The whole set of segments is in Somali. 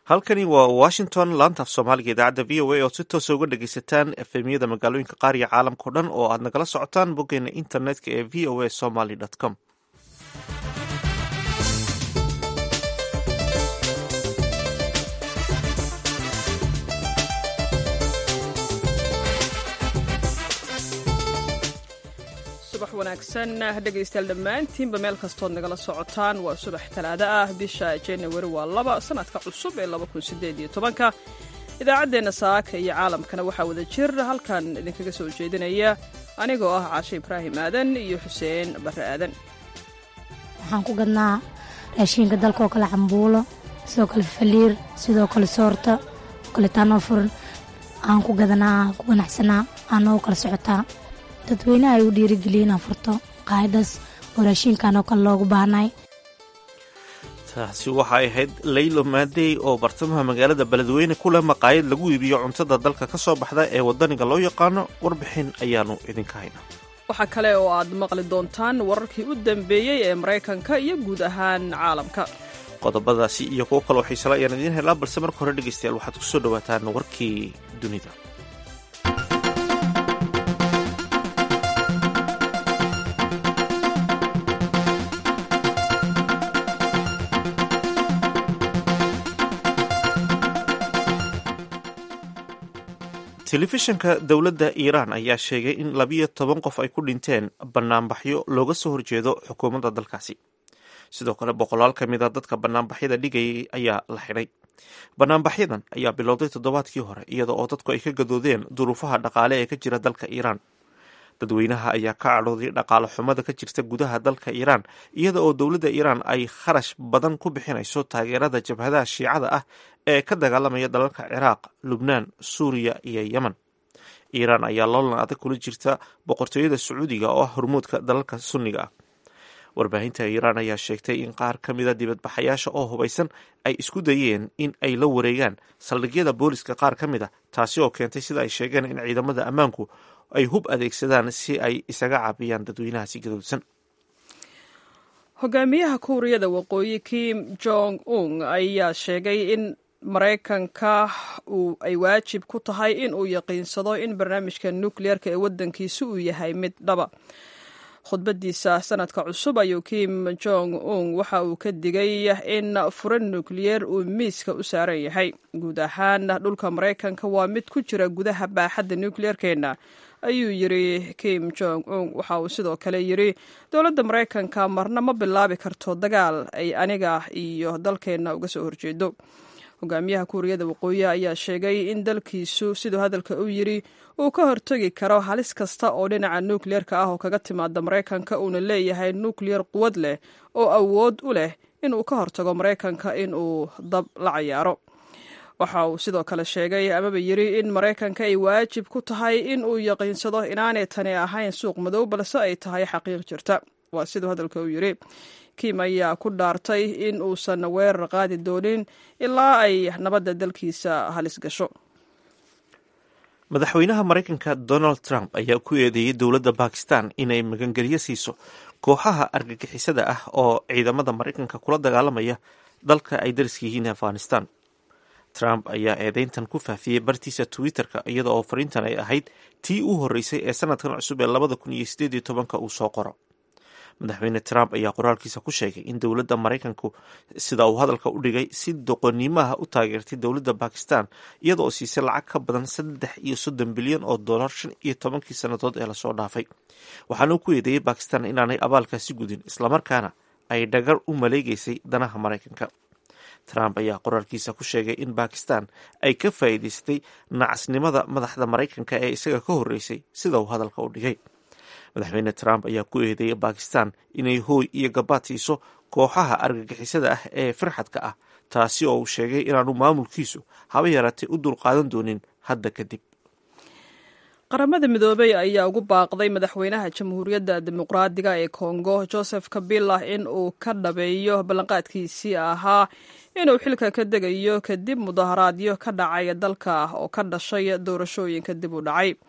halkani waa washington laanta af soomaaliga idaacadda v o a ood si toosa uga dhegaysataan efemyada magaalooyinka qaar iyo caalamkao dhan oo aad nagala socotaan boggeena internetka ee v o a somaly com subax wanaagsan dhegaystayaal dhammaantiinba meel kastood nagala socotaan waa subax talaado ah bisha januari waa laba sanadka cusub ee labakunsideedyotobanka idaacaddeenna saaka iyo caalamkana waxaa wada jir halkan idinkaga soo jeedinaya anigoo ah caashe ibraahim aadan iyo xuseen barre aadan waxaan ku gadnaa raashiinka dalka oo kale cambuulo sidoo kale faliir sidoo kale soorta oo kale taanoo furan aan ku gadanaa ku ganacsanaa aanoo kala socotaa dadweynaha ay u dhiirigeliya inaan furto qaayadaas oo raashiinkan oo kale loogu baahnay taasi waxay ahayd laylo maadey oo bartamaha magaalada beledweyne ku leh maqaayad lagu iibiyo cuntada dalka ka soo baxda ee wadaniga loo yaqaano warbixin ayaanu idinka haynaa waxaa kale oo aad maqli doontaan wararkii u dambeeyey ee maraykanka iyo guud ahaan caalamka qodobadaasi iyo kuwo kaloo xiisala ayaan idiin helaa balse marka hore dhegaystayaal waxaad ku soo dhawaataan warkii dunida telefishanka dowladda iiraan ayaa sheegay in labiyo toban qof ay ku dhinteen banaanbaxyo looga soo horjeedo xukuumadda dalkaasi sidoo kale boqolaal ka mid a dadka banaanbaxyada dhigayay ayaa la xidhay banaanbaxyadan ayaa bilowday toddobaadkii hore iyada oo dadku ay ka gadoodeen duruufaha dhaqaale ee ka jira dalka iiraan dadweynaha ayaa ka cadhooday dhaqaale xumada ka jirta gudaha dalka iiraan iyada oo dowladda iiraan ay kharash badan ku bixinayso taageerada jabhadaha shiicada ah ee ka dagaalamaya dalalka ciraaq lubnaan suuriya iyo yemen iiraan ayaa loolan adag kula jirta boqortooyada sacuudiga oo ah hormuudka dalalka sunniga ah warbaahinta iiraan ayaa sheegtay in qaar ka mida dibadbaxayaasha oo hubaysan ay isku dayeen in ay la wareegaan saldhigyada booliska qaar ka mid a taasi oo keentay sida ay sheegeen in ciidamada ammaanku ay hub adeegsadaan si ay isaga caabiyaan dadweynahaasi gadoodsan hogaamiyaha kuuriyada waqooyi kim jong un ayaa sheegay in maraykanka ay waajib ku tahay in uu yaqiinsado in barnaamijka nukliyeerka ee waddankiisa uu yahay mid dhaba khudbadiisa sanadka cusub ayuu kim jong un waxa uu ka digay in furan nukliyeer uu miiska u saaran yahay guud ahaan dhulka maraykanka waa mid ku jira gudaha baaxadda nukliyeerkeenna ayuu yiri kim jong un waxa uu sidoo kale yiri dowladda maraykanka marna ma bilaabi karto dagaal ay aniga iyo dalkeenna uga soo horjeedo hogaamiyaha kuuriyada waqooyi ayaa sheegay in dalkiisu siduu hadalka u yiri uu ka hortegi karo halis kasta oo dhinaca nukliyeerka ah oo kaga timaada maraykanka uuna leeyahay nukliyar quwad leh oo awood u leh inuu ka hortago maraykanka in uu dab la cayaaro waxa uu sidoo kale sheegay amaba yiri in maraykanka ay waajib ku tahay in uu yaqiinsado inaanay tani ahayn suuq madow balse ay tahay xaqiiq jirta waa siduu hadalka u yiri kim ayaa ku dhaartay in uusan weerar qaadi doonin ilaa ay nabadda dalkiisa halis gasho madaxweynaha maraykanka donald trump ayaa ku eedeeyey dowladda bakistan inay magangelyo siiso kooxaha argagixisada ah oo ciidamada maraykanka kula dagaalamaya dalka ay dariska yihiin afghanistan trump ayaa eedeyntan ku faafiyey bartiisa twitter-ka iyada oo fariintan ay ahayd tii u horreysay ee sanadkan cusub ee labada kun iyo sideed iyo tobanka uu soo qoro madaxweyne trump ayaa qoraalkiisa ku sheegay in dowladda maraykanku sida uu hadalka u dhigay si doqonimaha u taageertay dowladda bakistan iyada oo siisay lacag ka badan saddex iyo soddon bilyan oo dollar shan iyo tobankii sannadood ee lasoo dhaafay waxaana uu ku eedeeyey bakistan inaanay abaalkaasi gudin islamarkaana ay dhagar u maleegeysay danaha maraykanka trump ayaa qoraalkiisa ku sheegay in bakistan ay ka faa'iidaystay nacasnimada madaxda maraykanka ee isaga ka horreysay sida uu hadalka u dhigay madaxweyne trump ayaa ku eedeeyay bakistan inay hooy iyo gabaad siiso kooxaha argagixisada ah ee firxadka ah taasi oo uu sheegay inaanu maamulkiisu haba yaraatay u dulqaadan doonin hadda kadib qaramada midoobey ayaa ugu baaqday madaxweynaha jamhuuriyadda dimuqraadiga ee kongo joseph kabila in uu ka dhabeeyo ballanqaadkiisii ahaa inuu xilka ka degayo kadib mudaharaadyo ka dhacay dalka oo ka dhashay doorashooyinka dib u dhacay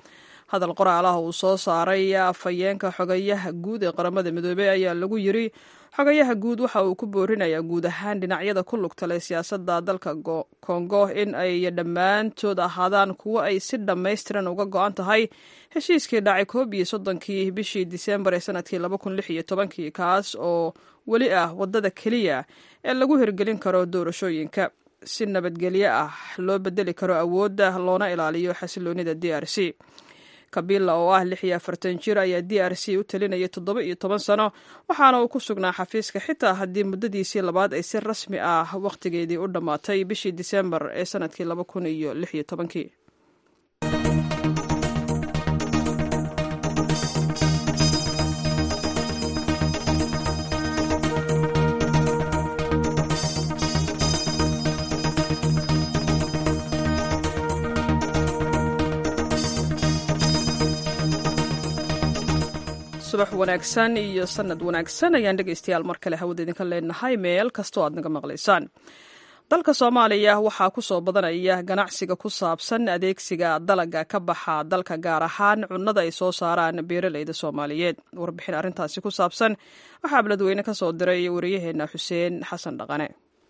hadal qoraalaha uu soo saaray afhayeenka xogayaha guud ee qaramada midoobey ayaa lagu yiri xogayaha guud waxa uu ku boorinayaa guud ahaan dhinacyada ku lugta leh siyaasadda dalka kongo in ay dhammaantood ahaadaan kuwo ay si dhammaystiran uga go-an tahay heshiiskii dhacay koob iyo soddonkii bishii diseembar ee sanadkii laba kun lix iyo tobankii kaas oo weli ah waddada keliya ee lagu hirgelin karo doorashooyinka si nabadgelyo ah loo bedeli karo awoodda loona ilaaliyo xasiloonida d r c kabila oo ah lix iyo afartan jir ayaa d r c u talinaya toddoba iyo toban sano waxaana uu ku sugnaa xafiiska xitaa haddii muddadiisii labaad ay si rasmi ah wakhtigeedii u dhammaatay bishii diseembar ee sanadkii laba kun iyo lix iyo tobankii subax wanaagsan iyo sanad wanaagsan ayaan dhegaystayaal mar kale hawada idinka leenahay meel kastoo aad naga maqlaysaan dalka soomaaliya waxaa ku soo badanaya ganacsiga ku saabsan adeegsiga dalaga ka baxa dalka gaar ahaan cunnada ay soo saaraan beeraleyda soomaaliyeed warbixin arrintaasi ku saabsan waxaa beledweyne ka soo diray wariyaheena xuseen xasan dhaqane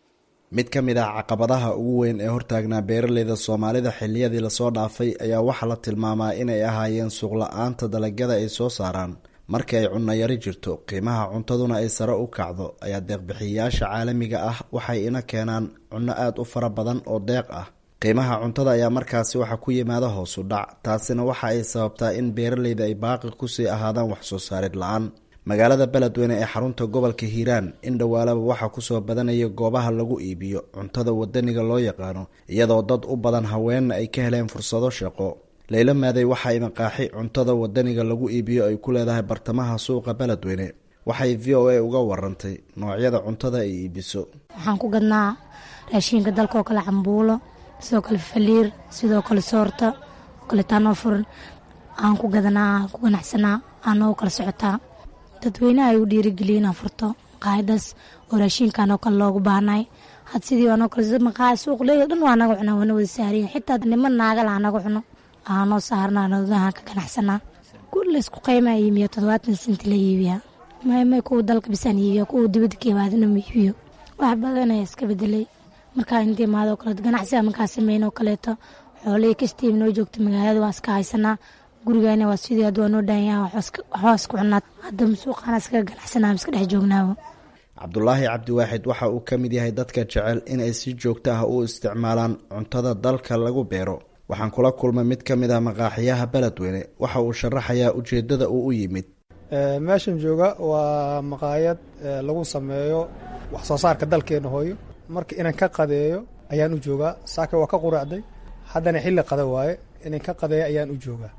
mid ka mid ah caqabadaha ugu weyn ee hortaagnaa beeraleyda soomaalida xiliyadii lasoo dhaafay ayaa waxaa la tilmaamaa inay ahaayeen suuqla-aanta dalagyada ay soo saaraan markii ay cunno yari jirto qiimaha cuntaduna ay sare u kacdo ayaa deeqbixiyayaasha caalamiga ah waxay ina keenaan cunno aada u fara badan oo deeq ah qiimaha cuntada ayaa markaasi waxaa ku yimaada hoosu dhac taasina waxa ay sababtaa in beeraleyda ay baaqi kusii ahaadaan waxsoo saarid la-aan magaalada beledweyne ee xarunta gobolka hiiraan in dhowaalaba waxaa kusoo badanaya goobaha lagu iibiyo cuntada wadaniga loo yaqaano iyadoo dad u badan haweenna ay ka heleen fursado shaqo leyla maaday waxay maqaaxi cuntada wadaniga lagu iibiyo ay ku leedahay bartamaha suuqa beledweyne waxay v o a uga warantay noocyada cuntada ay iibiso waxaan ku gadnaa raashiinka dalkaoo kale cambuulo sidoo kale faliir sidoo kale soorta kale taanoo furan aan ku gadanaa aan ku ganacsanaa aanoo kala socotaa dadweynaha ay u dhiirigeliya inaan furto maqaayadaas oo raashiinkan oo kale loogu baahnay had sidii anoo kale maqaaya suuqleega dhan waa naga cunaa waana wada saariya xitaa niman naagala anaga cuno aanoo saarnaa nadahaan ka ganacsanaa kulla isku qaymaa iimiya toddobaatan senti la iibiyaa maymay kuwa dalka bisaan iibiya kuwa dibadda ka imaadana ma iibiyo wax badan ayaa iska bedelay markaa inta imaadoo kaleeto ganacsiga markaa sameyn oo kaleeto xoolihii kastiib noo joogta magaalada waa iska haysanaa gurigaana waa sidii hadda waa noo dhaanyaha waxbaa isku cunaad hadda suuqaana iskaga ganacsanaa iska dhex joognaaba cabdulaahi cabdiwaaxid waxa uu ka mid yahay dadka jecel inay si joogto ah u isticmaalaan cuntada dalka lagu beero waxaan kula kulmay mid ka mid ah maqaaxiyaha beledweyne waxa uu sharaxayaa ujeedada uu u yimid meeshan jooga waa maqaayad lagu sameeyo wax soo saarka dalkeena hooyo marka inaan ka qadeeyo ayaan u joogaa saake waa ka quraacday haddana xilli qada waaye inaan ka qadeeyo ayaan u joogaa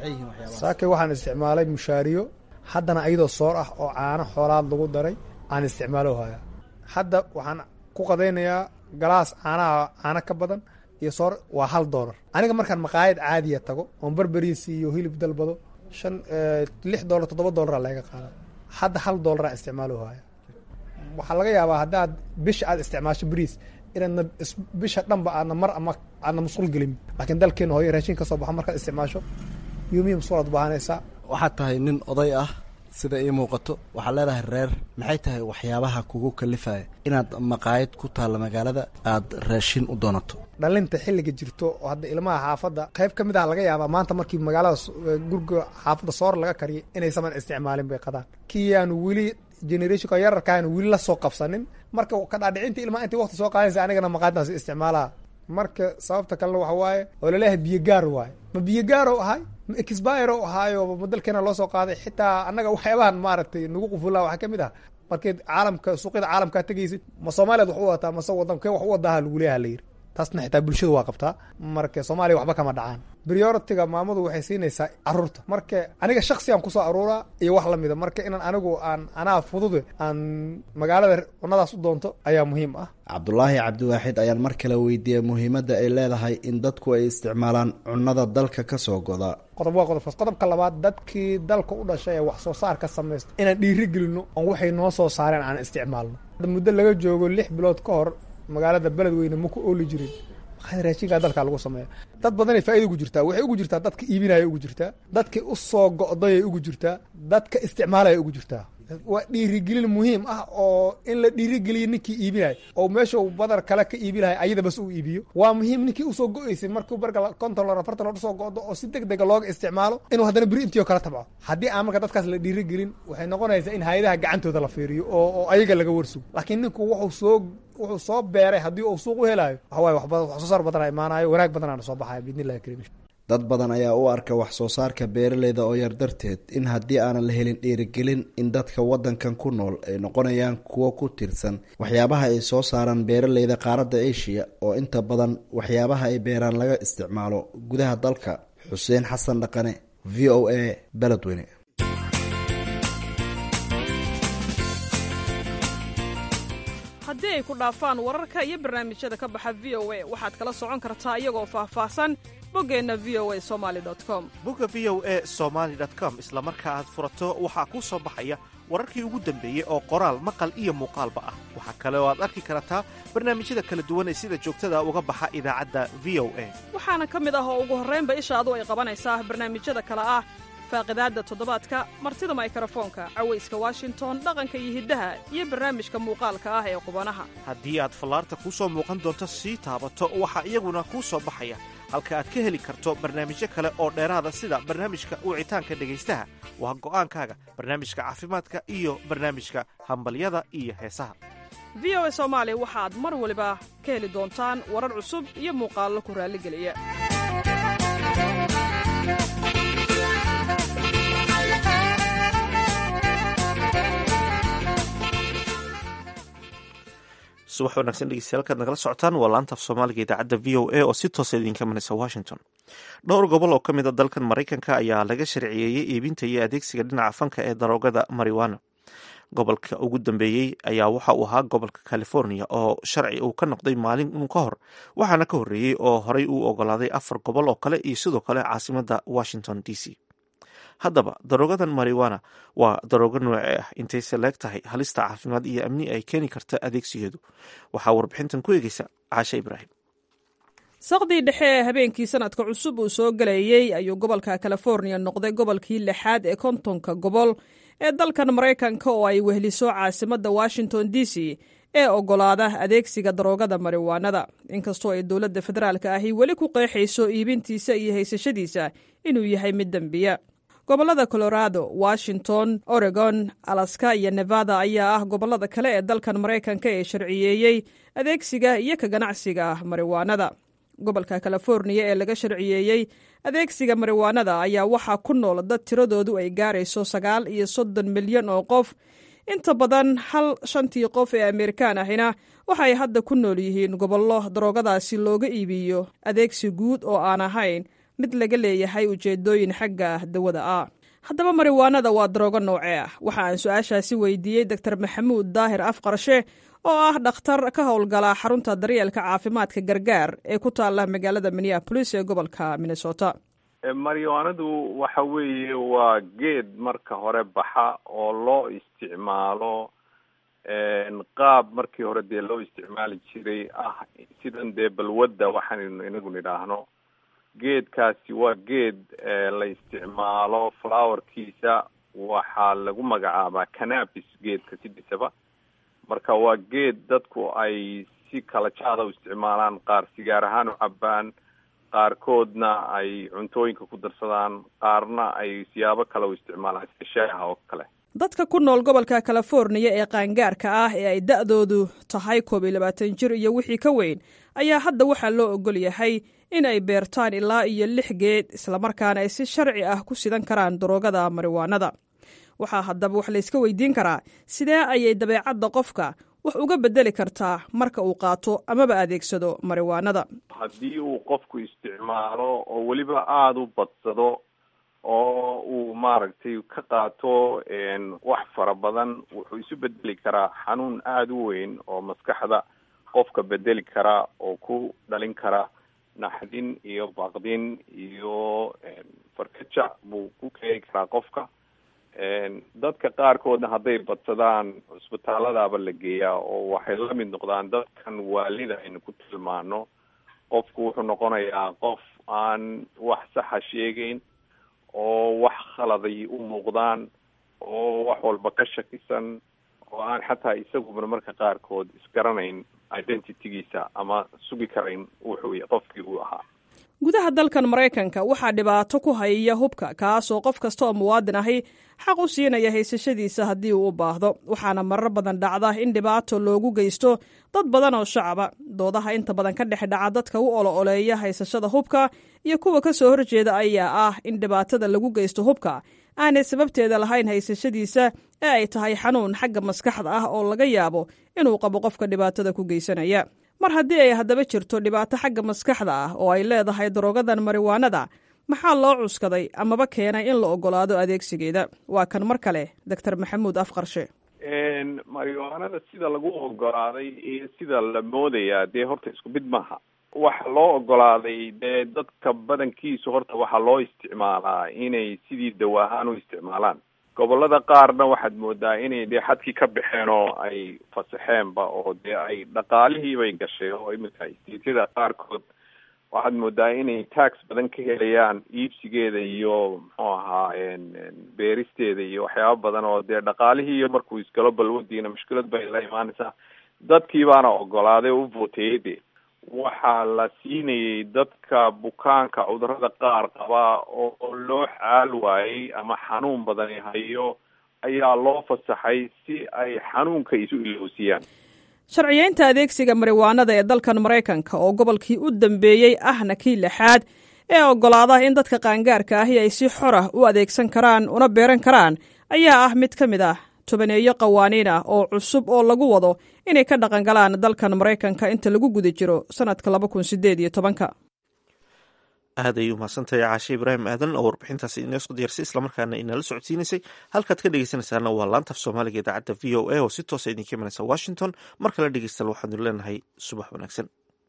saake waxaan isticmaalay mushaariyo haddana ayadoo soor ah oo caano xoolaad lagu daray aan isticmaalo haya hadda waxaan ku qadaynayaa galaas caanaha caano ka badan iyo soor waa hal doolar aniga markaan maqaayad caadiya tago oon berberiisi iyo hilib dalbado shan lix doolar toddoba doolara laga qaada hadda hal doolara isticmaalo haya waxaa laga yaabaa haddaad bisha aad isticmaasho beriis inaadna bisha dhanba aadna mar ama aadna musqul gelin laakiin dalkeena hooyo raashin ka soo baxo markaad isticmaasho yuumiya musqul aad baahanaysaa waxaad tahay nin oday ah sida ii muuqato waxaad leedahay reer maxay tahay waxyaabaha kugu kalifaya inaad maqaayad ku taalla magaalada aada raashin u doonato dhalinta xilliga jirto oo hadda ilmaha xaafadda qayb ka mid ah laga yaabaa maanta markii magaalada guriga xaafadda soor laga kariyay inaysaman isticmaalin bay qadaan kii yaanu weli generationka yararkaanu weli la soo qabsanin marka ka dhaadhicinta ilmaha intay waqti soo qaadaysa anigana maqaayaddaas isticmaalaa marka sababta kalena waxa waaye oo laleeyahay biyogaar waaye ma biyogaaro ahay ma exbiro ahaayo ma dalkeena loo soo qaaday xitaa annaga waxyaabahan maaragtay nagu qufulaa waxaa ka mid ah markeed caalamka suuqyada caalamkaa tegaysid ma soomaaliyaad wax u wataa mase wadankee wax u wadaaha lagu leeyaha la yiri taasna xitaa bulshadu waa qabtaa marka soomaaliya waxba kama dhacaan prioritiga maamadu waxay siinaysaa caruurta marka aniga shaksiyan kusoo aruuraa iyo wax lamida marka inaan anigu aan anaa fudude aan magaalada cunadaas u doonto ayaa muhiim ah cabdulaahi cabdiwaaxid ayaan mar kale weydiiyey muhiimadda ay leedahay in dadku ay isticmaalaan cunnada dalka ka soo goda qodob waa qodobkaas qodobka labaad dadkii dalka u dhashay ee wax soo saar ka samaysta inaan dhiiri gelino oon waxay noo soo saareen aan isticmaalno muddo laga joogo lix bilood ka hor magaalada beledweyne ma ku ooli jirin raashinkaa dalkaa lagu sameeya dad badanay faaida ugu jirtaa waxay ugu jirtaa dadka iibinaya ugu jirtaa dadkii usoo go'dayay ugu jirtaa dadka isticmaalaya ugu jirtaa waa dhiirigelin muhiim ah oo in la dhiirigeliyo ninkii iibinaya oo meeshuu badar kale ka iibi lahay ayada bas uu iibiyo waa muhiim ninkii usoo go-eysay markuu barga konton lor afartan lor usoo go'do oo si deg dega looga isticmaalo inuu haddana beri intii oo kala tabco haddii aan marka dadkaas la dhiirigelin waxay noqonaysaa in hay-adaha gacantooda la fiiriyo oo oo ayaga laga warsugo laakiin ninku wuxuu soo wuxuu soo beeray haddii uu suuq u helaayo waxawaaye waxba wax soo saar badana imaanayo wanaag badanaana soo baxaya biidni illahi karim dad badan ayaa u arka wax soo saarka beeraleyda oo yar darteed in haddii aanan la helin dhiirigelin in dadka wadankan ku nool ay noqonayaan kuwo ku tirsan waxyaabaha ay soo saaraan beeraleyda qaaradda asia oo inta badan waxyaabaha ay beeraan laga isticmaalo gudaha dalka xuseen xasan dhaqane v o a beledweyne haddii ay ku dhaafaan wararka iyo barnaamijyada ka baxa v o a waxaad kala socon kartaa iyagoo faahfaahsan boggeenna v o a somali com bogga v o a somaali com isla marka aad furato waxaa kuu soo baxaya wararkii ugu dambeeyey oo qoraal maqal iyo muuqaalba ah waxaa kale oo aad arki kartaa barnaamijyada kala duwan ee sida joogtada uga baxa idaacadda v o a waxaana ka mid ah oo ugu horraynba ishaadu ay qabanaysaa barnaamijyada kale ah faaqidaadda toddobaadka martida maykarafoonka cawayska washington dhaqanka iyo hiddaha iyo barnaamijka muuqaalka ah ee qubanaha haddii aad fallaarta kuu soo muuqan doonto sii taabato waxaa iyaguna kuu soo baxaya halka aad ka heli karto barnaamijyo kale oo dheeraada sida barnaamijka wicitaanka dhegaystaha waa go'aankaaga barnaamijka caafimaadka iyo barnaamijka hambalyada iyo heesaha v o a soomaali waxaad mar waliba ka heli doontaan warar cusub iyo muuqaallo ku raalligeliya subax wanaagsan dhegeystayaal kaad nagala socotaan waa laanta af soomaaliga idaacadda v o a oo si toosa idinka manaysa washington dhowr gobol oo ka mid a dalkan maraykanka ayaa laga sharciyeeyey iibinta iyo adeegsiga dhinaca fanka ee daroogada mariwana gobolka ugu dambeeyey ayaa waxa uu ahaa gobolka california oo sharci uu ka noqday maalin ka hor waxaana ka horreeyey oo horey uu ogolaaday afar gobol oo kale iyo sidoo kale caasimada washington d c haddaba daroogadan mariwana waa daroogo noocee ah intayse leeg tahay halista caafimaad iyo amni ay keeni karta adeegsigeedu waxaa warbixintan ku eegeysa caashe ibraahim saqdii dhexe ee habeenkii sanadka cusub uu soo galayey ayuu gobolka california noqday gobolkii lixaad ee kontonka gobol ee dalkan maraykanka oo ay wehliso caasimadda washington d c ee ogolaada adeegsiga daroogada mariwaanada inkastoo ay dowladda federaalka ahi weli ku qeexayso iibintiisa iyo haysashadiisa inuu yahay mid dembiya gobollada colorado washington oregon alaska iyo nevada ayaa ah gobollada kale ee dalkan maraykanka ee sharciyeeyey adeegsiga iyo ka ganacsiga mariwaanada gobolka californiya ee laga sharciyeeyey adeegsiga mariwaanada ayaa waxaa ku nool dad tiradoodu ay gaarayso sagaal iyo soddon milyan oo qof inta badan hal shantii qof ee amerikaan ahina waxay hadda ku nool yihiin gobollo daroogadaasi looga iibiyo adeegsi guud oo aan ahayn mid laga leeyahay ujeedooyin xagga dawada ah haddaba mariwaanada waa daroogo noocee ah waxa aan su-aashaasi weydiiyey doctor maxamuud daahir afqarshe oo ah dhakhtar ka howlgala xarunta daryeelka caafimaadka gargaar ee ku taala magaalada minneapolis ee gobolka minnesota mariwaanadu waxa weeye waa geed marka hore baxa oo loo isticmaalo qaab markii hore dee loo isticmaali jiray ah sidan dee balwadda waxaanu inagu nidhaahno geedkaasi waa geed la isticmaalo flowerkiisa waxaa lagu magacaabaa canabis geedka sidisaba marka waa geed dadku ay si kala jaada u isticmaalaan qaar sigaar ahaan u cabaan qaarkoodna ay cuntooyinka ku darsadaan qaarna ay siyaabo kale u isticmaalaan sida shaaha oo kale dadka ku nool gobolka californiya ee qaangaarka ah ee ay da-doodu tahay koob iyo labaatan jir iyo wixii ka weyn ayaa hadda waxaa loo ogol yahay in ay beertaan ilaa iyo lix geed islamarkaana ay si sharci ah ku sidan karaan daroogada mariwaanada waxaa haddaba wax layska weydiin karaa sidee ayay dabeecadda qofka wax uga bedeli kartaa marka uu qaato amaba adeegsado mariwaanada haddii uu qofku isticmaalo oo weliba aada u badsado oo uu maaragtay ka qaato wax fara badan wuxuu isu bedeli karaa xanuun aada u weyn oo maskaxda qofka bedeli kara oo ku dhalin kara naxdin iyo baaqdin iyo farkajac buu ku keeni karaa qofka dadka qaarkoodna hadday badsadaan cusbitaaladaaba la geeyaa oo waxay la mid noqdaan dadkan waalida aynu ku tilmaano qofku wuxuu noqonayaa qof aan wax saxa sheegeyn oo wax khaladay u muuqdaan oo wax walba ka shakisan oo aan xataa isaguna marka qaarkood isgaranayn identitygiisa ama sugi karayn wuxuu qofkii uu ahaa gudaha dalkan maraykanka waxaa dhibaato ku hayaya hubka kaasoo qof kasta oo muwaadin ahi xaq u siinaya haysashadiisa haddii uu u baahdo waxaana marar badan dhacda in dhibaato loogu geysto dad badan oo shacaba doodaha inta badan ka dhex dhaca dadka u olo oleeya haysashada hubka iyo kuwa ka soo horjeeda ayaa ah in dhibaatada lagu geysto hubka aanay sababteeda lahayn haysashadiisa ee ay tahay xanuun xagga maskaxda ah oo laga yaabo inuu qabo qofka dhibaatada ku geysanaya mar haddii ay haddaba jirto dhibaato xagga maskaxda ah oo ay leedahay daroogadan mariwaanada maxaa loo cuskaday amaba keenay in la ogolaado adeegsigeeda waa kan mar kale doctor maxamuud afqarshe mariwaanada sida lagu ogolaaday iyo sida la moodayaa dee horta isku mid maaha waxa loo ogolaaday dee dadka badankiisu horta waxaa loo isticmaalaa inay sidii dawa ahaan u isticmaalaan gobolada qaarna waxaad moodaa inay dee xadkii ka baxeen oo ay fasaxeenba oo dee ay dhaqaalihiibay gashay oo iminka istiityada qaarkood waxaad moodaa inay tax badan ka helayaan iibsigeeda iyo muxuu ahaa beeristeeda iyo waxyaaba badan oo dee dhaqaalihii iyo markuu isgalo balwadiina mushkilad bay la imaanaysaa dadkii baana ogolaaday oo u voteeyey de waxaa la siinayay dadka bukaanka cudurada qaar qabaa oo loo xaal waayey ama xanuun badani hayo ayaa loo fasaxay si ay xanuunka isu iloosiyaan sharciyeynta adeegsiga mariwaanada ee dalkan maraykanka oo gobolkii u dambeeyey ahna kii lixaad ee ogolaada in dadka qaangaarka ahi ay si xor ah u adeegsan karaan una beeran karaan ayaa ah mid ka mid ah tobaneeyo qawaaniin ah oo cusub oo lagu wado inay ka dhaqan galaan dalkan maraykanka inta lagu guda jiro sanadka laba kun sideed iyo tobanka aad ayay umahadsantahay caashe ibraahim aadan oo warbixintaasi ineesoo diyaarsay islamarkaana inala socodsiinaysay halkaad ka dhegeysanaysaana waa laantaf soomaaliga idaacadda v o a oo si toosa idinka imanaysa washington mar kale dhegeystal waxaanu leenahay subax wanaagsan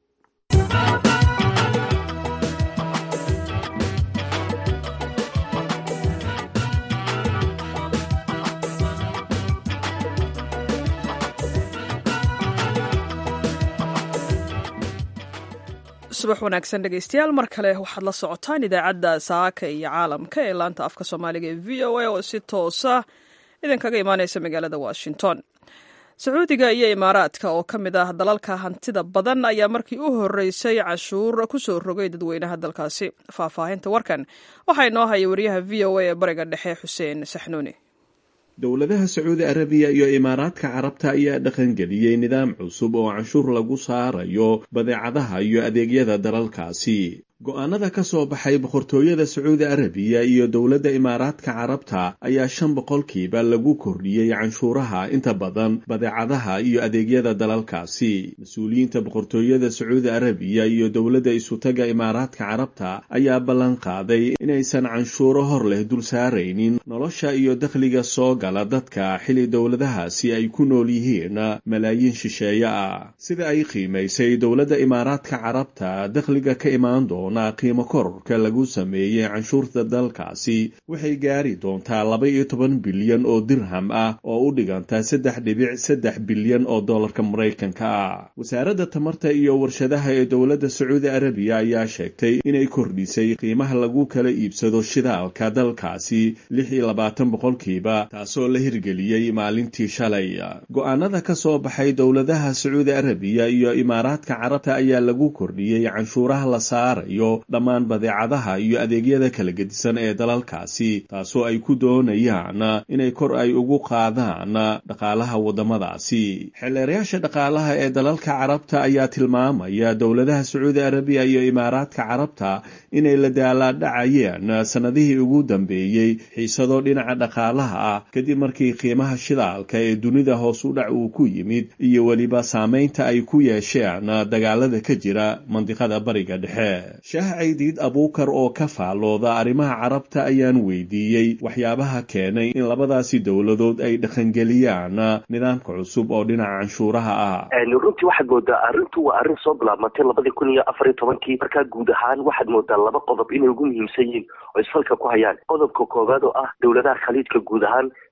subax wanaagsan dhegeystayaal mar kale waxaad la socotaan idaacadda saaka iyo caalamka ee laanta afka soomaaliga ee v o a oo si toosa idinkaga imaaneysa magaalada washington sacuudiga iyo imaaraadka oo ka mid ah dalalka hantida badan ayaa markii u horeysay cashuur kusoo rogay dadweynaha dalkaasi faahfaahinta warkan waxaa inoo haya wariyaha v o a ee bariga dhexe xuseen saxnuuni dowladaha sacuudi arabiya iyo imaaraadka carabta ayaa dhaqangeliyey nidaam cusub oo canshuur lagu saarayo badeecadaha iyo adeegyada dalalkaasi go-aanada ka soo baxay boqortooyada sacuudi arabiya iyo dowladda imaaraadka carabta ayaa shan boqolkiiba lagu kordhiyey canshuuraha inta badan badeecadaha iyo adeegyada dalalkaasi mas-uuliyiinta boqortooyada sacuudi arabiya iyo dowladda isutaga imaaraadka carabta ayaa ballan qaaday inaysan canshuuro hor leh dul saaraynin nolosha iyo dakhliga soo gala dadka xili dowladahaasi ay ku nool yihiin malaayiin shisheeye ah sida ay qiimaysay dowladda imaaraadka carabta dakhliga ka imaan doona qiimo kororka lagu sameeyey canshuurta dalkaasi waxay gaari doontaa laba iyo toban bilyan oo dirham ah oo u dhiganta saddex dhibic saddex bilyan oo dollarka maraykanka ah wasaaradda tamarta iyo warshadaha ee dowladda sacuudi arabiya ayaa sheegtay inay kordhisay qiimaha lagu kala iibsado shidaalka dalkaasi lix iyo labaatan boqolkiiba taasoo la hirgeliyey maalintii shalay go-aanada ka soo baxay dowladaha sacuudi arabiya iyo imaaraadka carabta ayaa lagu kordhiyey canshuuraha la saarayo dhammaan badeecadaha iyo adeegyada kala gedisan ee dalalkaasi taasoo ay ku doonayaan inay kor ay ugu qaadaan dhaqaalaha waddamadaasi xeelleerayaasha dhaqaalaha ee dalalka carabta ayaa tilmaamaya dowladaha sacuudi arabiya iyo imaaraadka carabta inay la daalaadhacayeen sannadihii ugu dambeeyey xiisado dhinaca dhaqaalaha ah kadib markii qiimaha shidaalka ee dunida hoos u dhac uu ku yimid iyo weliba saamaynta ay ku yeesheen dagaalada ka jira mandiqada bariga dhexe shaah caydiid abuukar oo ka faallooda arrimaha carabta ayaan weydiiyey waxyaabaha keenay in labadaasi dowladood ay dhaqangeliyaan nidaamka cusub oo dhinaca canshuuraha ah runtii waxaad moodaa arrintu waa arrin soo bilaabmatay labadii kun iyo afar iyo tobankii markaa guud ahaan waxaad moodaa laba qodob inay ugu muhiimsan yihiin oo isfalka ku hayaan qodobka koowaad oo ah dowladaha khaliijka guud ahaan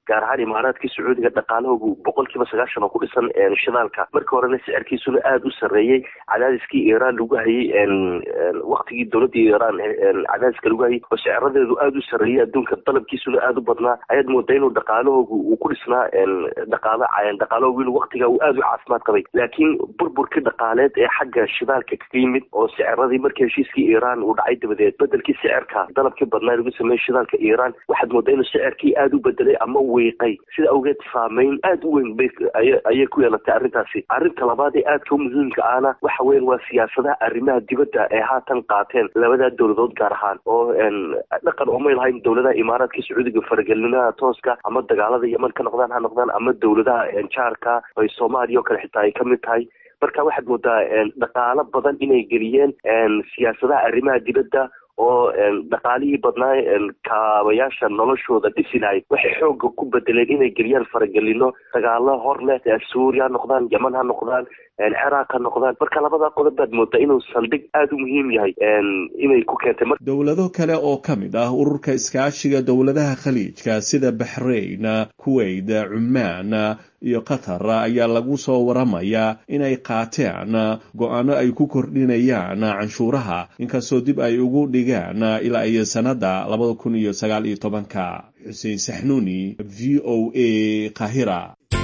gaar ahaan imaaraadkii sacuudiga dhaqaalahoogu boqol kiiba sagaashan oo ku dhisan shidaalka markii horena sicirkiisuna aada u sarreeyey cadaadiskii iiraan lagu hayay waktigii dowladii iiraan cadaadiska lagu hayay oo siciradeedu aada u sarreeyey adduunka dalabkiisuna aada u badnaa ayaad moodaa inuu dhaqaalahoogu uu ku dhisnaa dhaqaalo dhaqaalahoogu inuu waktiga uu aada u caafimaad qabay laakiin burburkii dhaqaaleed ee xagga shidaalka kaga yimid oo siciradii markii heshiiskii iiraan uu dhacay dabadeed bedelkii sicirka dalabkii badnaa lagu sameeyey shidaalka iiraan waxaad moodaa inuu sicirkii aada u bedelay ama wiiqay sida awgeed saameyn aada u weyn bay ayay ku yeelatay arrintaasi arrinta labaad ee aadka u muhiimka ahna waxa weyan waa siyaasadaha arrimaha dibadda ee haatan qaateen labadaa dowladood gaar ahaan oo dhaqan umay lahayn dowladaha imaaraadka sacuudiga faragelinada tooska ama dagaalada yeman ka noqdaan ha noqdaan ama dowladaha jaarka ay soomaaliya oo kale xitaa ay ka mid tahay marka waxaad moodaa dhaqaalo badan inay geliyeen siyaasadaha arrimaha dibadda oo dhaqaalihii badnaa kaabayaasha noloshooda dhisi lahay waxay xooga ku bedeleen inay geliyaan faragelino dagaalo hor leh suuriya ha noqdaan yeman ha noqdaan ciraaq ha noqdaan marka labada qodob baad moodaa inuu saldhig aada u muhiim yahay inay ku keentay dowlado kale oo ka mid ah ururka iskaashiga dowladaha khaliijka sida baxrayn kuwait cumaan iyo qatar ayaa lagu soo waramayaa inay qaateen go-aano ay ku kordhinayaan canshuuraha inkastoo dib ay ugu dhigaan ilaa iyo sanada labada kun iyo sagaal iyo tobanka xuseen saxnuuni v o a kahira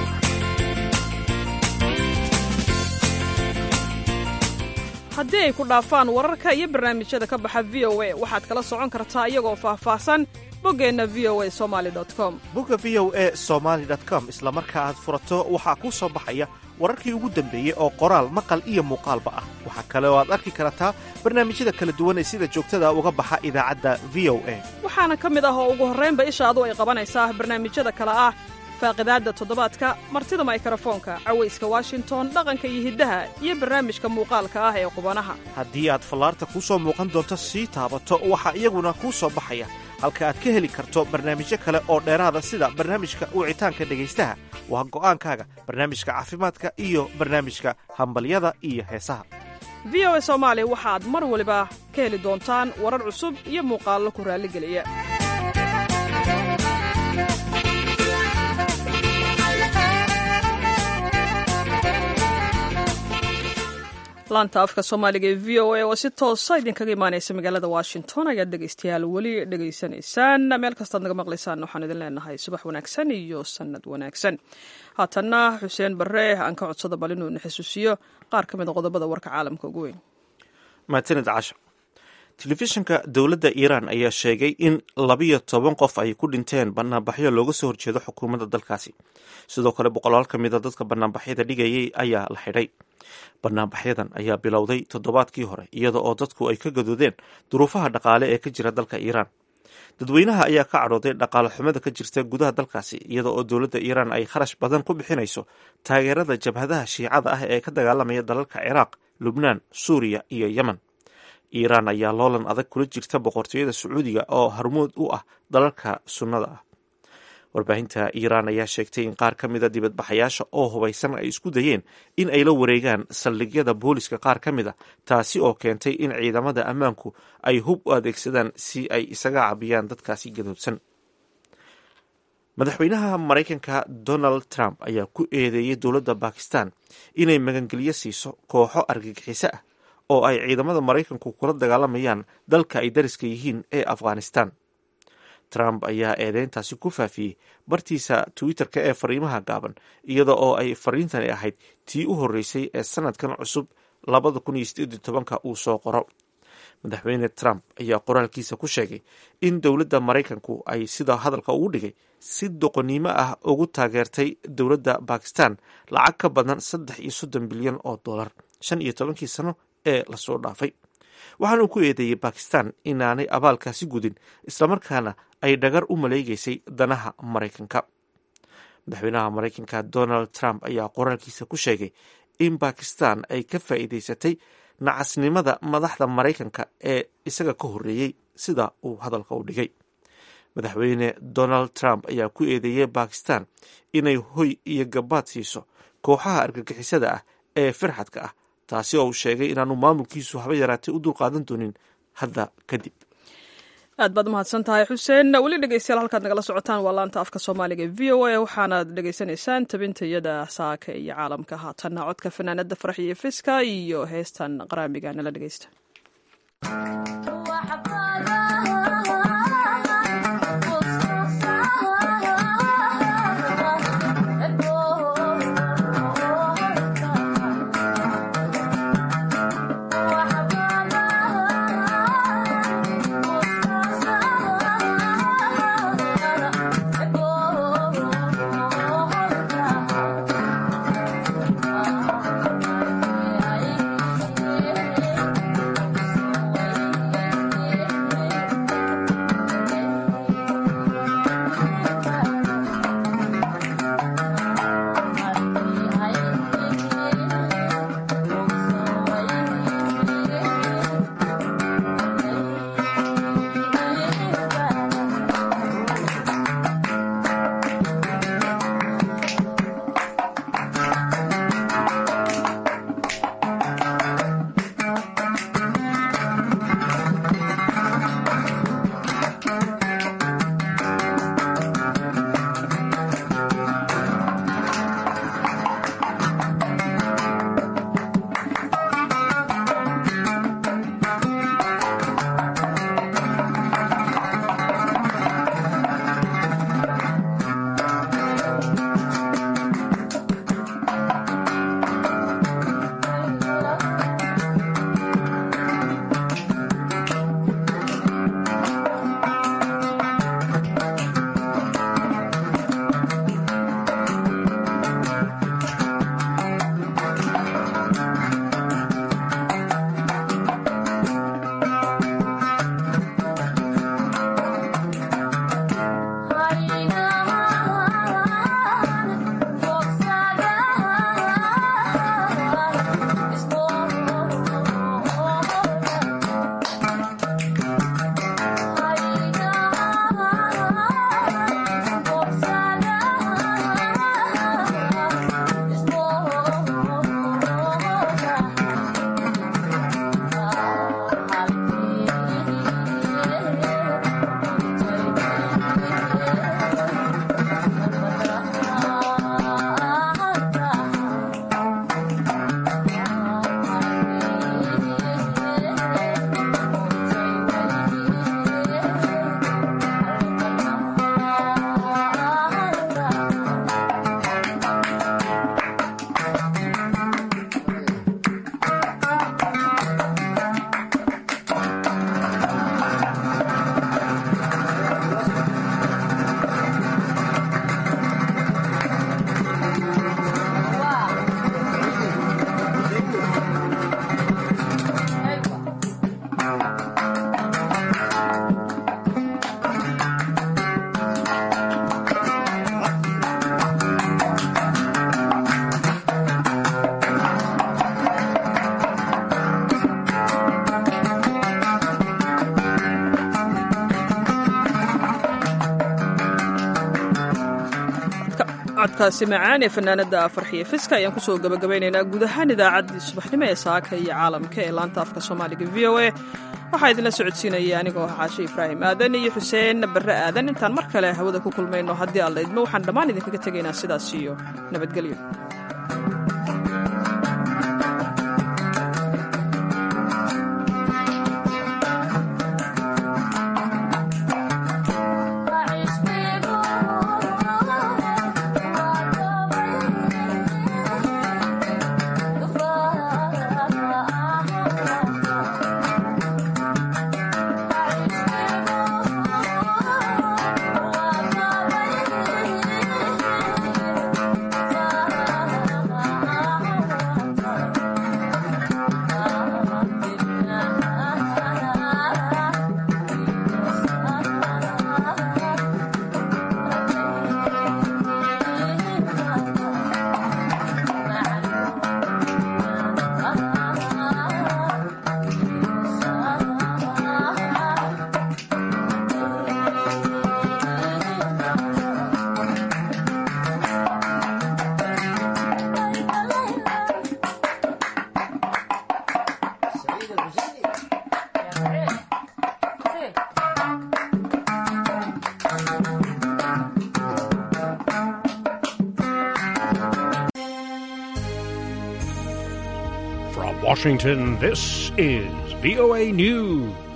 haddii ay ku dhaafaan wararka iyo barnaamijyada ka baxa v o a waxaad kala socon kartaa iyagoo faahfaahsan boggeenna v o a somali com bogga v o a somaali com isla marka aad furato waxaa kuu soo baxaya wararkii ugu dambeeyey oo qoraal maqal iyo muuqaalba ah waxaa kale oo aad arki kartaa barnaamijyada kala duwan ee sida joogtada uga baxa idaacadda v o a waxaana ka mid ah oo ugu horraynba ishaadu ay qabanaysaa barnaamijyada kale ah faaqidaadda toddobaadka martida maykarafoonka cawayska washington dhaqanka iyo hiddaha iyo barnaamijka muuqaalka ah ee qubanaha haddii aad fallaarta kuu soo muuqan doonto sii taabato waxaa iyaguna kuu soo baxaya halka aad ka heli karto barnaamijyo kale oo dheeraada sida barnaamijka wicitaanka dhegaystaha waa go'aankaaga barnaamijka caafimaadka iyo barnaamijka hambalyada iyo heesaha v o a soomaali waxaad mar waliba ka heli doontaan warar cusub iyo muuqaallo ku raalligeliya laanta afka soomaaliga ee v o a oo si toosa idinkaga imaanaysa magaalada washington ayaad dhegaystayaal weli dhegaysanaysaan meel kastaad naga maqlaysaan waxaan idin leenahay subax wanaagsan iyo sannad wanaagsan haatanna xuseen barre aan ka codsada bal inuu na xusuusiyo qaar ka mid a qodobada warka caalamka ugu weyn mahadsanid casha telefishinka dowladda iiraan ayaa sheegay in labiyo toban qof ay ku dhinteen banaanbaxyo looga soo horjeedo xukuumadda dalkaasi sidoo kale boqolaal ka mida dadka banaanbaxyada dhigayay ayaa la xidhay banaanbaxyadan ayaa bilowday toddobaadkii hore iyada oo dadku ay ka gadoodeen duruufaha dhaqaale ee ka jira dalka iiraan dadweynaha ayaa ka cadhooday dhaqaale xumada ka jirta gudaha dalkaasi iyada oo dowladda iiraan ay kharash badan ku bixinayso taageerada jabhadaha shiicada ah ee ka dagaalamaya dalalka ciraaq lubnaan suuriya iyo yemen iiraan ayaa loolan adag kula jirta boqortooyada sacuudiga oo harmuud u ah dalalka sunnada ah warbaahinta iiraan ayaa sheegtay in qaar ka mida dibadbaxayaasha oo hubaysan ay isku dayeen in ay la wareegaan saldhigyada booliska qaar ka mid a taasi oo keentay in ciidamada ammaanku ay hub u adeegsadaan si ay isaga cabiyaan dadkaasi gadoodsan madaxweynaha maraykanka donald trump ayaa ku eedeeyey dowladda bakistan inay magangelyo siiso kooxo argagixiso ah oo ay ciidamada maraykanku kula dagaalamayaan dalka ay dariska yihiin ee afghanistan trump ayaa eedeyntaasi ku faafiyey bartiisa twitter-ka ee fariimaha gaaban iyada oo ay fariintani ahayd tii u horreysay ee sanadkan cusub labada kun iyo sideed iyo tobanka uu soo qoro madaxweyne trump ayaa qoraalkiisa ku sheegay in dowladda maraykanku ay sida hadalka ugu dhigay si doqonnimo ah ugu taageertay dowladda bakistan lacag ka badan saddex iyo soddon bilyan oo dollar shan iyo tobankii sano ee lasoo dhaafay waxaana uu ku eedeeyey bakistan inaanay abaalkaasi gudin islamarkaana ay dhagar u maleegeysay danaha maraykanka madaxweynaha maraykanka donald trump ayaa qoraalkiisa ku sheegay in bakistan ay ka faa'iideysatay nacasnimada madaxda maraykanka ee isaga ka horreeyey sida uu hadalka u dhigay madaxweyne donald trump ayaa ku eedeeyey bakistan inay hoy iyo gabaad siiso kooxaha argagixisada ah ee firxadka ah taasi oo uu sheegay inaanu maamulkiisu haba yaraatay u dulqaadan doonin hadda kadib aad baad umahadsan tahay xuseen weli dhegeystayaal halkaad nagala socotaan waa laanta afka soomaaliga e v o a waxaanaad dhegeysanaysaan tabintayada saaka iyo caalamka haatanna codka fanaanada farax iyo fiska iyo heestan qaraamiga nala dhegeysta codkaasi macaan ee fanaanada farxiye fiska ayaan kusoo gabagabaynaynaa guud ahaan idaacaddii subaxnimo ee saaka iyo caalamka ee laanta afka soomaaliga v o a waxaa idinla socodsiinaya anigoo xaashe ibraahim aadan iyo xuseen barre aadan intaan mar kale hawada ku kulmayno haddii alla idmo waxaan dhammaan idinkaga tegaynaa sidaas iyo nabadgelyo Bye. Washington, this is VOA News.